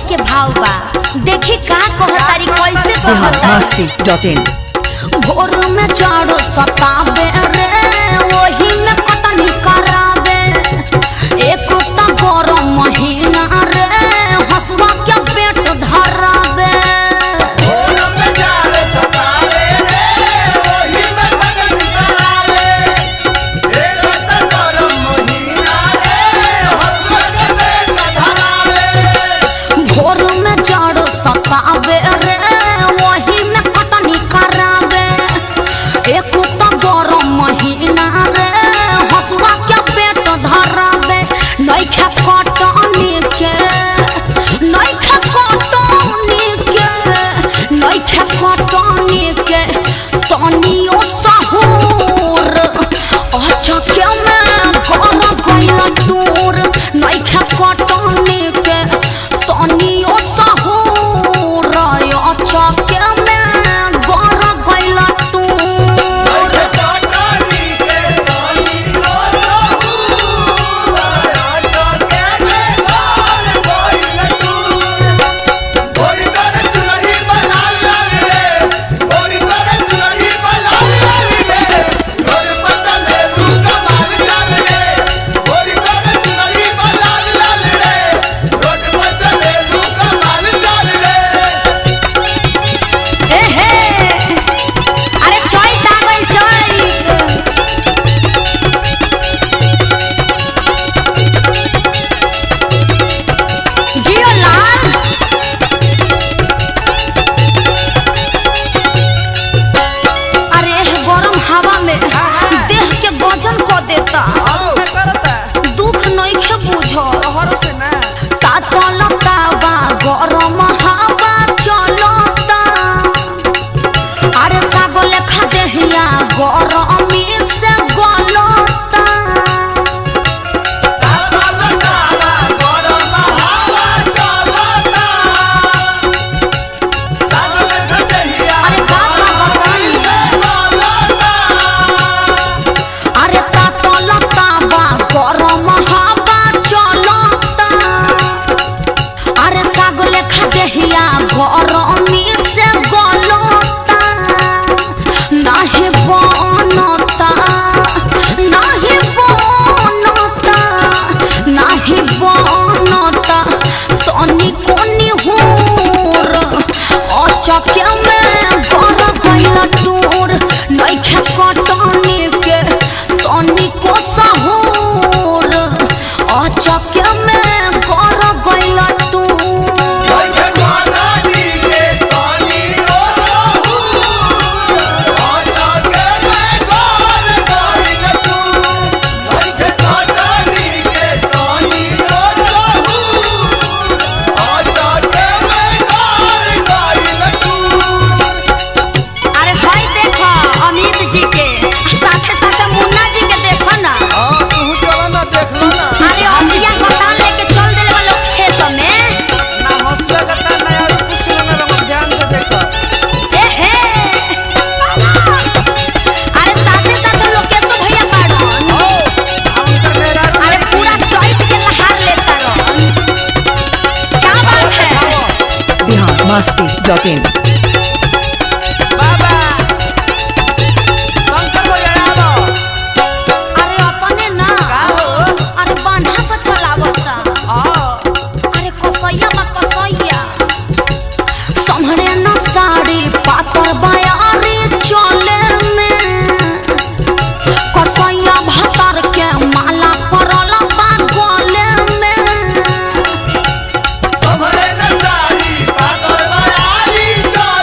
के भाव बा देखी का कहतारी कैसे बिहार कहता मस्ती डॉट इन भोर में चारो सताबे रे वही में कटनी कराबे एक तो गरम महीना रे हसुआ के पेट धराबे भोर में चारो सताबे रे वही में कटनी कराबे एक तो गरम महीना रे हसुआ के पेट धराबे नइखे कटनी के नइखे कटनी के नइखे कटनी के तनियो सहूर अचके में गम गइल टूर नइखे कटनी के तनियो सहूर अचके में गर गइल टूर एहे अरे चैत आ गइल चैत जियो लाल अरे एह गरम हवा में देह के गजन क देता दुख नइखे बुझ तातलता बा गरम हवा चलता अरे सागो लेखा देहिया गरमी से गलता अरे का का बताई अरे तातलता बा गरम हवा चलता अरे साग लेखा देहिया गरमी से गलता नाही बनता नाही बनता नाही बनता तनी कोनी हुर अचके में गर गइल टूर नइखे कटनी के तनी को सहूर अचके में गर गइल टूर अरे हई देखो अमित जी के साथे साथे मुन्ना जी के देखो ना अरे अमिया गोदान लेके चल देले बा लोग खेत में ए हे अरे साथे साथे लोग के सो भैया बाड़न अरे पूरा चैत के लहार लेता रह क्या बात है बिहार मस्ती डॉट इन अरे अपने ना अरे बांधा पर चलावता अरे कसैया बा कसैया सम्हरे न साड़ी पातर बयारी चले में कसैया भतर के माला पड़ल बा गले में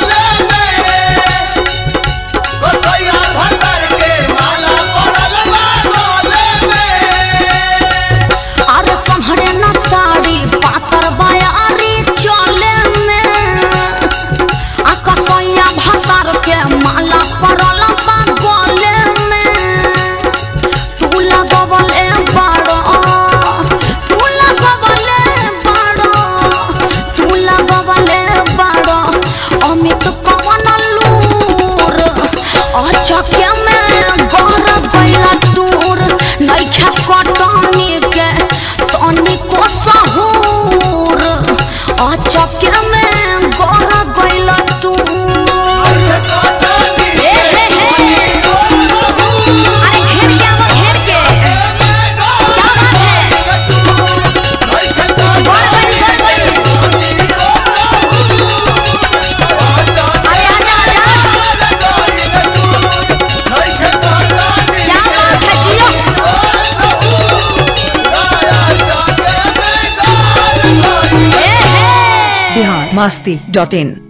masti.in